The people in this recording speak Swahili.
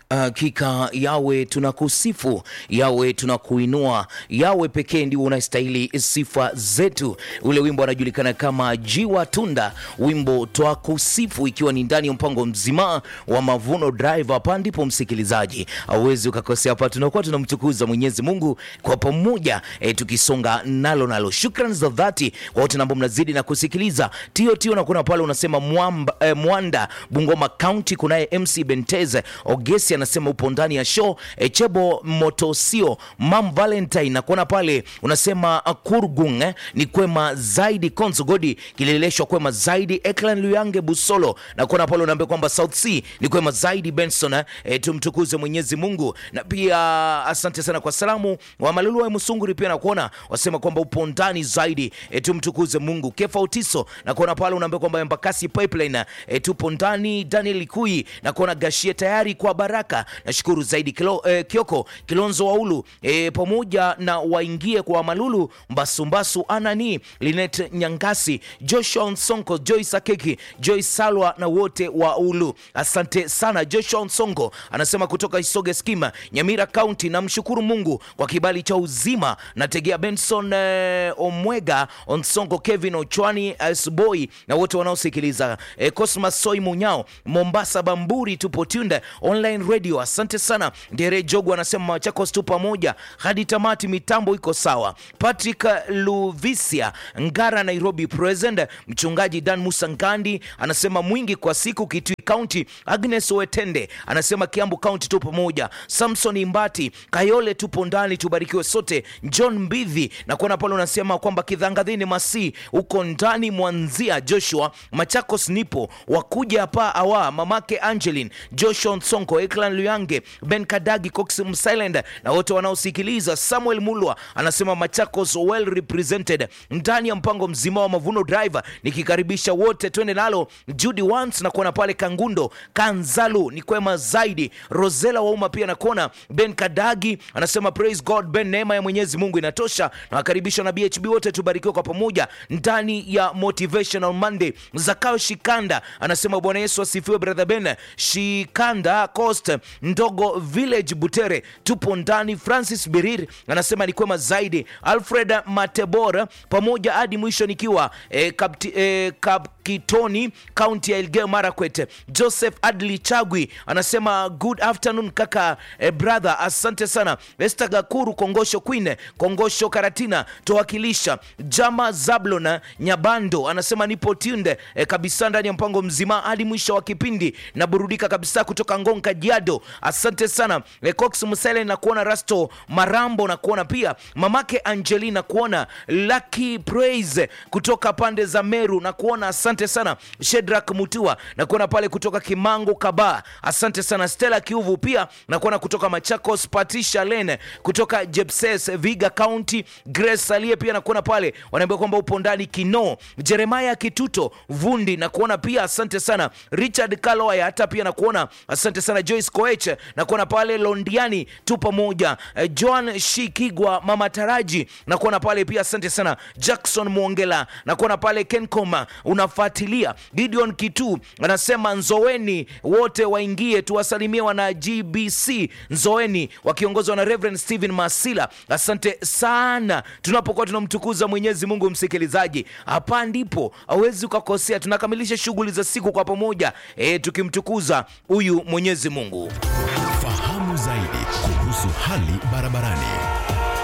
Hakika yawe tunakusifu, yawe tunakuinua, yawe pekee ndio unastahili sifa zetu. Ule wimbo anajulikana kama Jiwa Tunda, wimbo twakusifu, ikiwa ni ndani ya mpango mzima wa Mavuno Drive. Hapa ndipo msikilizaji, hauwezi ukakosea. Hapa tunakuwa tunamtukuza Mwenyezi Mungu kwa pamoja, e, tukisonga nalo nalo. Shukrani za dhati kwa wote ambao mnazidi na kusikiliza tio tio, na kuna pale unasema mwamba, e, Mwanda Bungoma County, kunaye MC Benteze Ogesi anasema upo ndani ya show. Echebo Motosio Mam Valentine nakuona pale unasema uh, Kurgung eh, ni kwema zaidi. Konzo Godi kileleshwa kwema zaidi. Eklan Luyange Busolo nakuona pale unaambia kwamba South Sea ni kwema zaidi. Benson eh, eh, tumtukuze Mwenyezi Mungu na pia asante sana kwa salamu wa Malulu wa Musunguri pia nakuona wasema kwamba upo ndani zaidi eh, tumtukuze Mungu. Kefa Utiso nakuona pale unaambia kwamba Embakasi Pipeline eh, tupo ndani. Daniel Likui nakuona Gashie tayari kwa baraka nashukuru zaidi Kilo, eh, Kioko Kilonzo Waulu eh, pamoja na waingie kwa Malulu Mbasumbasu Anani Linet Nyangasi Joshua Nsonko Joyce Akeki Joyce Salwa na wote wa Ulu, asante sana. Joshua Nsonko anasema kutoka Isoge Skima Nyamira County, namshukuru Mungu kwa kibali cha uzima. Nategea Benson eh, Omwega Onsongo Kevin Ochwani Sboy na wote wanaosikiliza eh, Cosmas Soi Munyao Mombasa Bamburi tupo tunde online radio asante sana. Ndere Jogo anasema Machakos tu pamoja hadi tamati, mitambo iko sawa. Patrick Luvisia Ngara Nairobi present. Mchungaji Dan Musa Ngandi anasema mwingi kwa siku Kitui County. Agnes Wetende anasema Kiambu County tu pamoja. Samson Imbati Kayole tupo ndani, tubarikiwe sote. John Mbidhi na kuona pale unasema kwamba Kidhangadhini Masi uko ndani. Mwanzia Joshua Machakos nipo wakuja hapa awa mamake Angeline Joshua Nsonko Eklan Luyange Ben Kadagi Cox Msilend na wote wanaosikiliza. Samuel Mulwa anasema Machakos well represented ndani ya mpango mzima wa Mavuno Driver, nikikaribisha wote twende nalo. Judy Wans na kuona pale Kangundo Kanzalu ni kwema zaidi. Rosela Wauma pia nakuona. Ben Kadagi anasema praise God Ben, neema ya Mwenyezi Mungu inatosha. Na wakaribisha na BHB wote tubarikiwe kwa pamoja ndani ya Motivational Monday. Zakayo Shikanda anasema Bwana Yesu asifiwe. Brother Ben Shikanda Coast Ndogo Village Butere tupo ndani. Francis Birir anasema ni kwema zaidi. Alfred Matebora pamoja hadi mwisho nikiwa eh, kapti, eh, Kapkitoni kaunti ya Elgeyo Marakwet. Joseph Adli Chagwi anasema good afternoon kaka eh, brother, asante sana. Esther Gakuru Kongosho Queen Kongosho Karatina towakilisha. Jama Zablona Nyabando anasema nipo tunde eh, kabisa ndani ya mpango mzima hadi mwisho wa kipindi na burudika kabisa kutoka Ngonga Jiado, asante sana. Eh, Cox Musele na kuona Rasto Marambo na kuona pia mamake Angelina kuona Lucky Praise kutoka pande za Meru na kuona asante sana. Shedrak Mutua na kuona pale kutoka Kimango Kaba, asante sana. Stella Kiuvu pia na kuona kutoka Machakos. Patricia Lene kutoka Jepses Viga County. Grace Alie pia na kuona pale wanaambia kwamba upo ndani Kino. Jeremiah Kituto Vundi na kuona pia asante sana. Richard Kaloya hata pia na kuona asante sana. Joyce Koech na kuona pale Londiani tu pamoja. Eh, Joan Shikigwa Mama Taraji na kuona pale pia asante sana. Jackson Mwongela na kuona pale Kencom unafuatilia. Gideon Kitu anasema Nzoweni wote waingie tuwasalimie wana GBC Nzoweni wakiongozwa na Reverend Stephen Masila. Asante sana, tunapokuwa tunamtukuza Mwenyezi Mungu. Msikilizaji, hapa ndipo hawezi ukakosea. Tunakamilisha shughuli za siku kwa pamoja e, tukimtukuza huyu Mwenyezi Mungu. Fahamu zaidi kuhusu hali barabarani.